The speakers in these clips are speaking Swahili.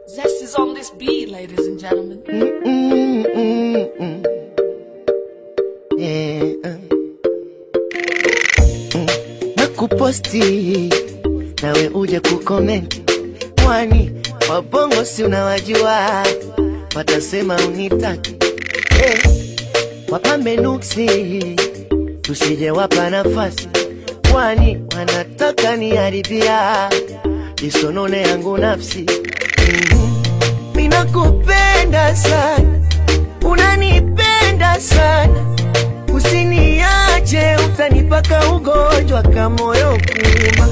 Zest is on this beat, ladies and gentlemen. Mm-mm-mm-mm. Yeah. Mm. Na kuposti nawe uje kukomenti, kwani wabongo si unawajua, watasema unitaki hey. Wapambe nuksi tusije wapa nafasi, kwani wanataka niharibia isonone yangu nafsi mm Minakupenda sana, unanipenda sana, usiniache, utanipaka ugonjwa kamoyo kuma.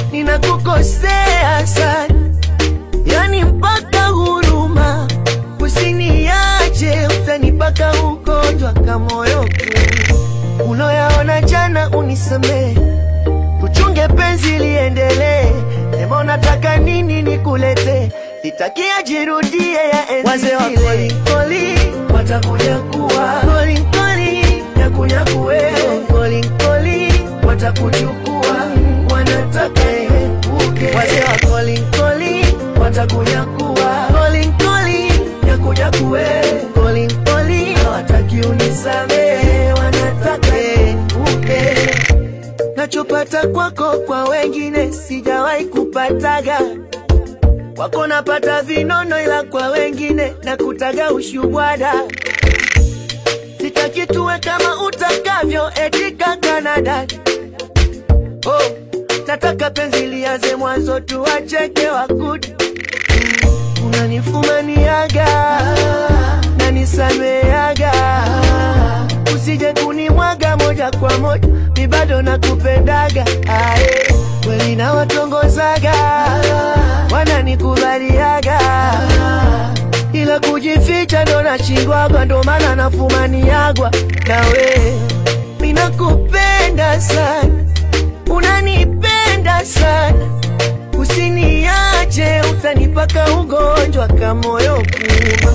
Ninakukosea sana, yani mpaka huruma, usiniache, utanipaka ugonjwa kamoyo kuma. Uloyaona jana unisamehe, tuchunge penzi liendelee. Sema unataka nini nikulete, sitakia jirudie ya enzi Wazee wa zile. koli, watakuja kuwa kolinkoli nyakunyakuwe kolinkoli watakuchukua wanataka uke wazee wa kolinkoli watakuja kuwa kolinkoli nyakunyakuwe kolinkoli hawataki unisamehe wanataka uke nachopata kwako kwa wengine sijawahi kupataga kwako napata vinono, ila kwa wengine nakutaga ushubwada. Sitaki tuwe kama utakavyo eti Kanada. Oh, nataka penzi lianze mwanzo, tuwacheke wakuda. Unanifumaniaga na nisameaga, usije kunimwaga moja kwa moja, mi bado nakupendaga. Ae, kweli nawatongozaga, wananikubaliaga, ila kujificha ndo nashindwaga, ndo maana nafumaniagwa nawe. Mi nakupenda sana, unanipenda sana Usiniache, utanipaka ugonjwa kamoyo kuma.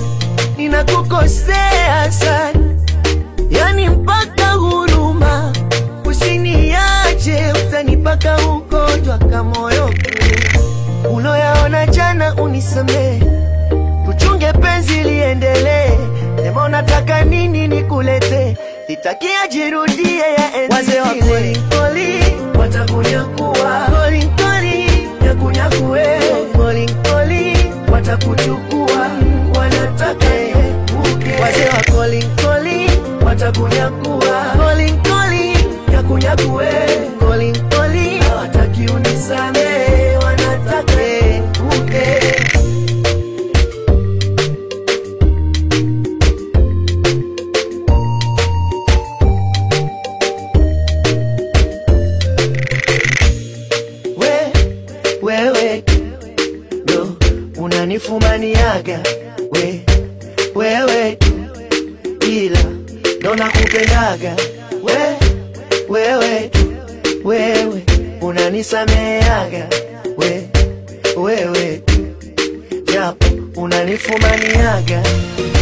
Ninakukosea sana, yani mpaka huruma. Usiniache, utanipaka ugonjwa kamoyo kuma. Uloyaona jana unisamehe, tuchunge penzi liendelee. Sema unataka nini nikulete, sitakia jirudie ya enzi Wazee wa zile. kweli. Koli watakunyakuwa kolinkoli nyakunyakuwe kolinkoli watakuchukua wanataka uke wazee wa kolinkoli watakunyakuwa kolinkoli nyakunyakuwe kolinkoli hawataki unisamehe wanataka uke we wewe ndo unanifumaniaga we wewe ila ndo nakupendaga we wewe wewe unanisameaga we wewe japo unanifumaniaga